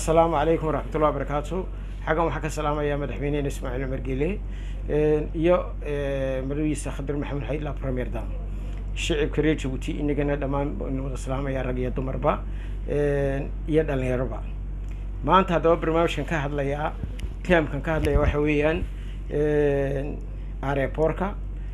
asalaamu calaykum waraxmatullahi wabarakaatu xaggan waxaa ka salaamayaa madaxweynehena ismaaciil cumar geele iyo madawiisa khadir maxamed xaydla premier dam shicibka reer jabuuti inagana dhammaan wada salaamaya rag iyo dumarba iyo dhalinyaroba maanta haddaba barnaamijkan ka hadlayaa tiamkan ka hadlaya waxa weeyaan areporka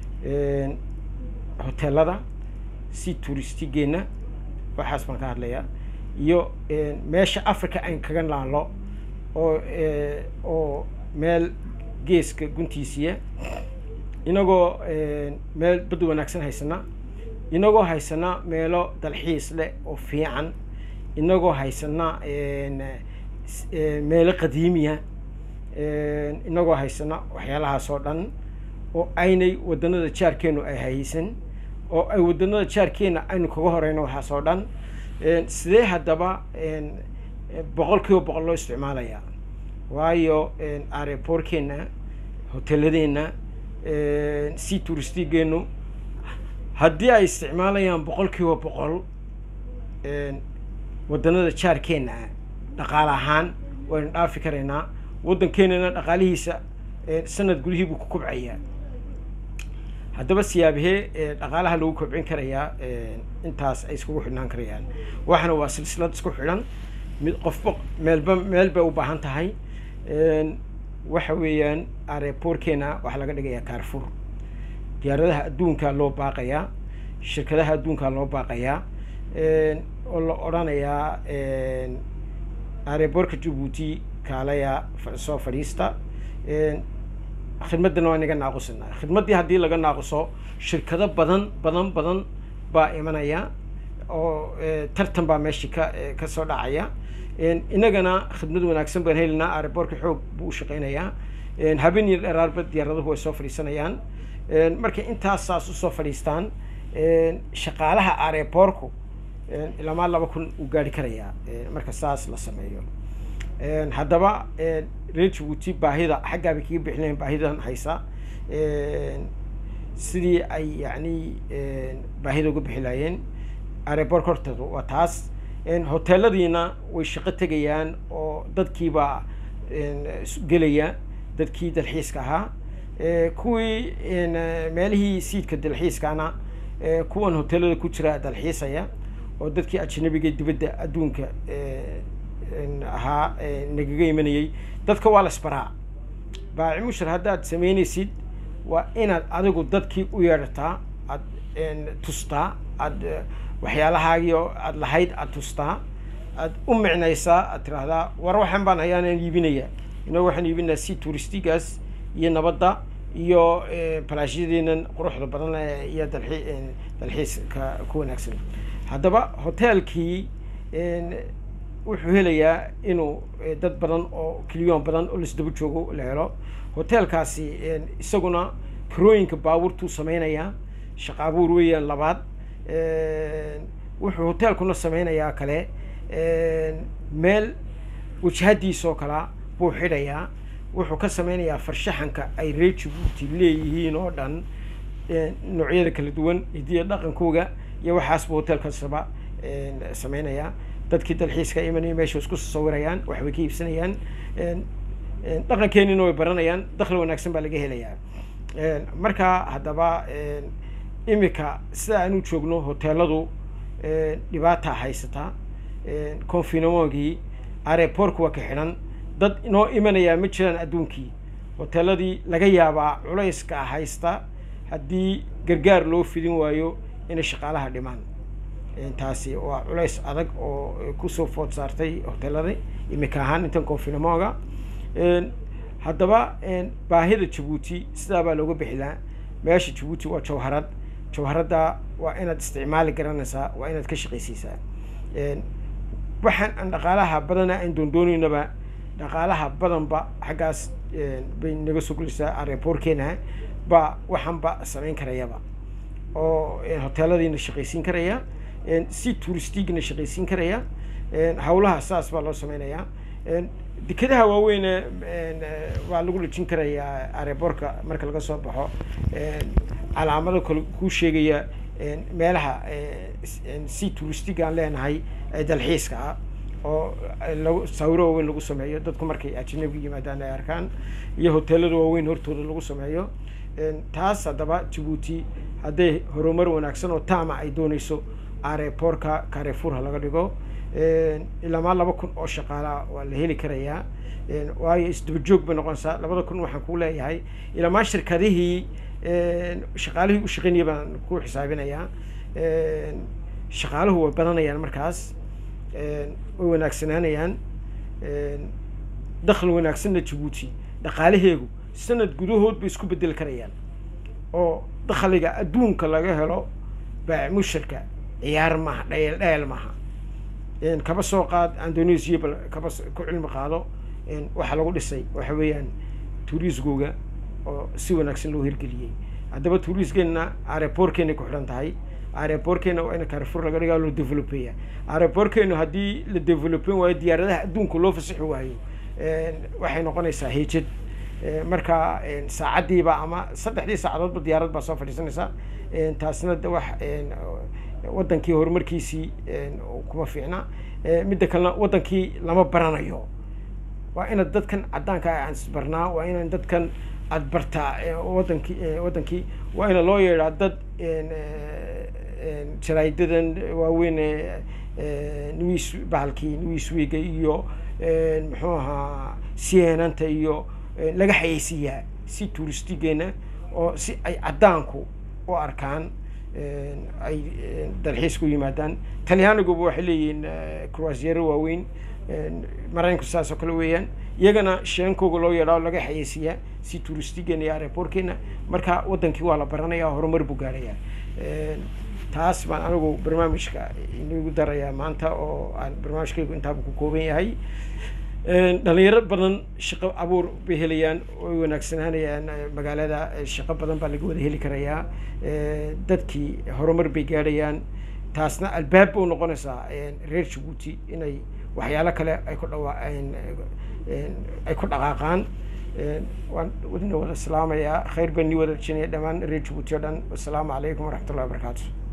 hoteelada si tuuristigeena waxaas baan ka hadlayaa iyo meesha africa ayn kaga naalo oo oo meel geeska guntiisiya inagoo meel bad wanaagsan haysana inagoo haysana meelo dalxiis leh oo fiican inagoo haysana meelo qadiimiya inagoo haysana waxyaalahaas oo dhan oo aynay waddanada jaarkeenu ay haysan oo ay waddanada jaarkeena aynu kaga horeyno waxaas oo dhan sidee haddaba boqol kiiba boqol loo isticmaalayaa waayo areporkeena hoteeladeenna si tuuristigeenu haddii ay isticmaalayaan boqol kiiba boqol waddanada jaarkeena dhaqaale ahaan waynu dhaafi karaynaa waddankeenana dhaqaalihiisa sanad gudihii buu ku kobcayaa haddaba siyaabahee dhaqaalaha lagu kobcin karayaa intaas ay iskugu xidhnaan karayaan waxana waa silsilad isku xidhan mid qofba meelba meel bay u baahan tahay waxa weeyaan areporkeena waxaa laga dhigayaa carfur diyaaradaha adduunkaa loo baaqayaa shirkadaha adduunkaa loo baaqayaa oo la odhanayaa areporka jabuuti kaalaya soo fadhiista khidmaddana waa inaga naaqusina khidmaddii haddii laga naaquso shirkado badan badan badan baa imanaya oo tartan baa meeshii ka ka soo dhacaya inagana khidmad wanaagsan baan helinaa areportka xoog buu u shaqeynayaa habeen iyo dheeraarba diyaaraduhu way soo fadhiisanayaan markay intaas saas usoo fadhiistaan shaqaalaha areporku ilamaa laba kun uu gaari karayaa marka saas la sameeyo haddaba reer jabuuti baahida xaggaabay kaga bixinayan baahidan haysa sidii ay yani baahida uga bixi laayeen arepork horteedu waa taas hoteeladiina way shaqo tegayaan oo dadkiibaa gelaya dadkii dalxiiska ahaa kuwii meelihii siidka dalxiiskana kuwan hoteelada ku jira dalxiisaya oo dadkii ajnabiga dibadda adduunka ahaa nagaga imanayay dadka waa la isbaraa baaci mushar haddaad samaynaysid waa inaad adigu dadkii u yeedhataa aad tustaa aad waxyaalahaagii oo aad lahayd aad tustaa aad u micnaysaa aad tiraahdaa war waxaan baan hayaanaan iibinaya inago waxaan iibinayaa si tuuristigaas iyo nabadda iyo balaashyadeenan quruxda badan iyo dalxii dalxiiska ku wanaagsan haddaba hoteelkii wuxuu helayaa inuu dad badan oo kiliyoon badan oo laisdaba joogo la helo hoteelkaasi isaguna karooyinka baabuurtuu sameynayaa shaqa abuur weeyaan labaad wuxuu hoteelkuna sameynayaa kale meel wajahadiisoo kala buu xidhayaa wuxuu ka sameynayaa farshaxanka ay reer jabuuti leeyihiin oo dhan noocyada kala duwan hidiya dhaqankooga iyo waxaas buu hoteelkasaba sameynayaa dadkii dalxiiska imanaya meesha isku sawirayaan wax bay ka iibsanayaan dhaqankeenina way baranayaan dakli wanaagsan baa laga helayaa marka haddaba imika sida aan u joogno hoteeladu dhibaata haysataa confinemogii areportka waa ka xidhan dad inoo imanayaa ma jiraan adduunkii hoteeladii laga yaabaa culayska haysta haddii gargaar loo fidin waayo inay shaqaalaha dhimaan taasi waa culays adag oo kusoo food saartay hoteelada imika ahaan intan confinemoga haddaba baahida jabuuti sidaa baa looga bixilaa meesha jabuuti waa jawharad jawharadda waa inaad isticmaali garanaysaa waa inaad ka shaqaysiisaa waxaan aan dhaqaalaha badana aan doondooneynaba dhaqaalaha badanba xaggaas bay naga soo gelaysaa areporkeena ba waxaanba samayn karayaba oo hoteeladiina shaqaysiin karaya si touristigna shaqaysiin karaya hawlaha saas baa loo sameynayaa dekadaha waaweyne waa lagu dhejin karayaa areborka marka laga soo baxo calaamado kale kuu sheegaya meelaha si touristig aan leenahay dalxiiska ah oo lagu sawiro waaweyn lagu sameeyo dadku markay ajnabiga yimaadaan ay arkaan iyo hoteelada waaweyn hortooda lagu sameeyo taas haddaba jabuuti hadday horumar wanaagsan oo taama ay dooneyso areporka carrefour ha laga dhigo ilamaa laba kun oo shaqaalaa waa la heli karayaa waayo isdaba joog bay noqonaysaa labada kun waxaan ku leeyahay ilamaa shirkadihii shaqaalihii u shaqeynaya baan ku xisaabinayaa shaqaaluhu way badanayaan markaas way wanaagsanaanayaan dakhli wanaagsanna jabuuti dhaqaalaheegu sanad gudahood bay isku bedeli karayaan oo dakhliga adduunka laga helo baac mushirka ciyaar maaha dhayel dhayel maaha kaba soo qaad indonesia bal kaba ku cilmi qaado waxaa lagu dhisay waxa weeyaan turisgooga oo si wanaagsan loo hirgeliyey haddaba turisgeenna areportkeenay ku xidhan tahay areportkeena waa in carrefour laga dhigaa loo developeya areportkeenu haddii la developen waayo diyaaradaha adduunka loo fasixi waayo waxay noqonaysaa hejad marka saacaddiiba ama saddexdii saacadoodba diyaarad baa soo fadhiisanaysaa taasna de wax waddankii horumarkiisii kuma fiicna midda kalena waddankii lama baranayo waa inaad dadkan caddaanka aan isbarnaa waa inaan dadkan aad bartaa wadankii waddankii waa ina loo yeedhaa dad jaraa'idadan waaweyn news bahalkii newsweega iyo muxuu ahaa cnnanta iyo laga xayeysiiyaa si tuuristigeena oo si ay caddaanku u arkaan ay dalxiis ku yimaadaan talyaaniguba waxay leeyihiin croisiero waaweyn maraykanku saas oo kale weeyaan iyagana sheenkooga loo yeedhaa laga xayeysiiyaa si tuuristigeena iyo areportkeena marka waddankii waa la baranayaa horumar buu gaarayaa taas baan anigu barnaamijka inagu darayaa maanta oo aan barnaamijkaygu intaaba ku kooban yahay dhalinyaro badan shaqo abuur bay helayaan way wanaagsanaanayaan magaalada shaqo badan baa laga wada heli karayaa dadkii horumar bay gaadhayaan taasna albaab u noqonaysaa reer jabuuti inay waxyaalo kale ay ku dhawa ay ku dhaqaaqaan waan wadina wada salaamayaa khayr baan nii wada rajinaya dhammaan reer jabuuti o dhan wasalaamu calaykum waraxmat ullahi wabarakaatu